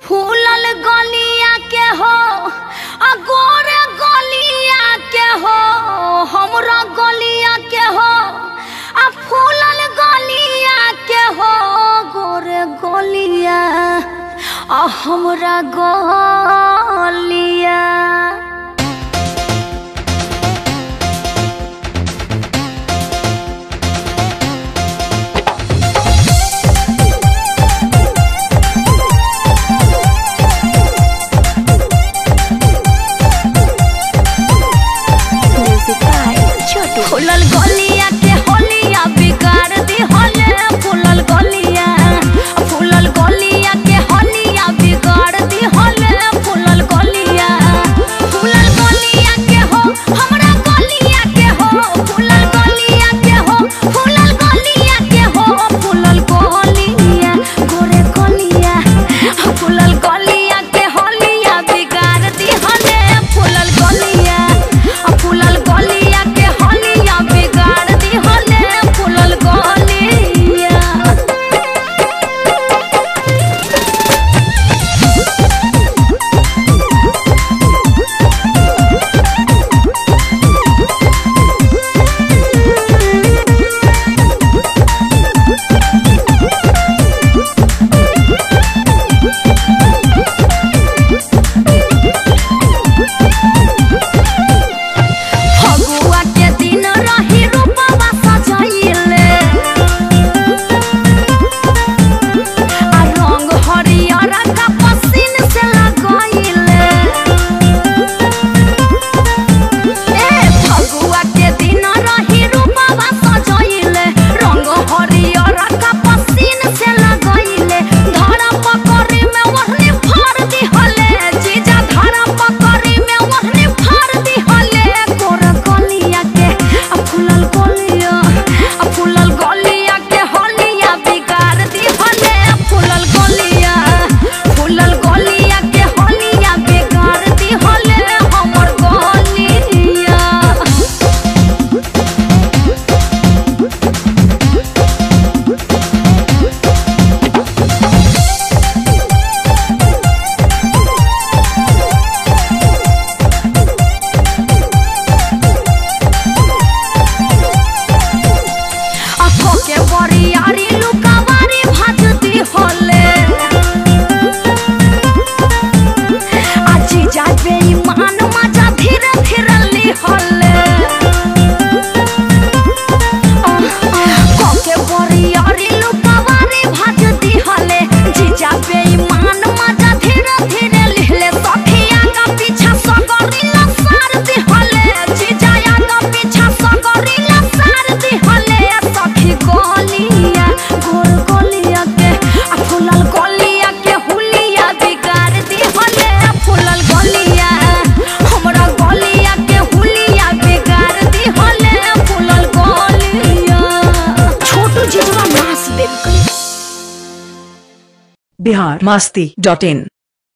फूलल गलिया के हो आ गोरे गलिया के हो हमरा गलिया के हो आ फूलल गलिया के हो गोरे गलिया आ हमरा गलिया Music by Chotu. फूलल गलिया के होलिया बिगाड़ दी होले फूलल गलिया फूलल गलिया के होलिया बिगाड़ दी होले फूलल गलिया फूलल गलिया के हो हमरा गलिया के हो फूलल गलिया के हो फूलल गलिया के हो फूलल गलिया गोरे गलिया फूलल गलिया के होलिया बिगाड़ दी होले फूलल गलिया फूलल गलिया के होलिया बिगाड़ दी होले फूलल गलिया फगुआ के दिन रही रूपवा सजाइले आ रंग हरियर का पसीन से लगाइले ए फगुआ के दिन रही रूपवा सजाइले रंग हरियर का पसीन से लगाइले धरा पकड़ी में ओढ़नी फाड़ दी हले जीजा धरा पकड़ी में ओढ़नी फाड़ दी हले गोरा गलिया के आ फूलल गलिया आ फूलल गलिया के होलिया बिगाड़ दी हले फूलल गलिया फूलल गलिया के होलिया बिगाड़ दी हले हमर गलिया अखो के बरियारी लुकावारी भाजती होले आजी जाबे ईमान मजा धीरे धीरे ली होले अखो के बरियारी लुकावारी भाजती होले जी जाबे ईमान मजा धीरे धीरे लिहले सखिया का पीछा सगरिला सार दी होले जी जाया का पीछा सगरिला सार दी होले सखी गलिया गोर गलिया के आ फूलल गलिया के हुलिया बिगाड़ दी होले फूलल गलिया हमरा गलिया के हुलिया बिगाड़ दी होले फूलल गलिया छोटू जीजवा नाच देख बिहार मास्ती डॉट इन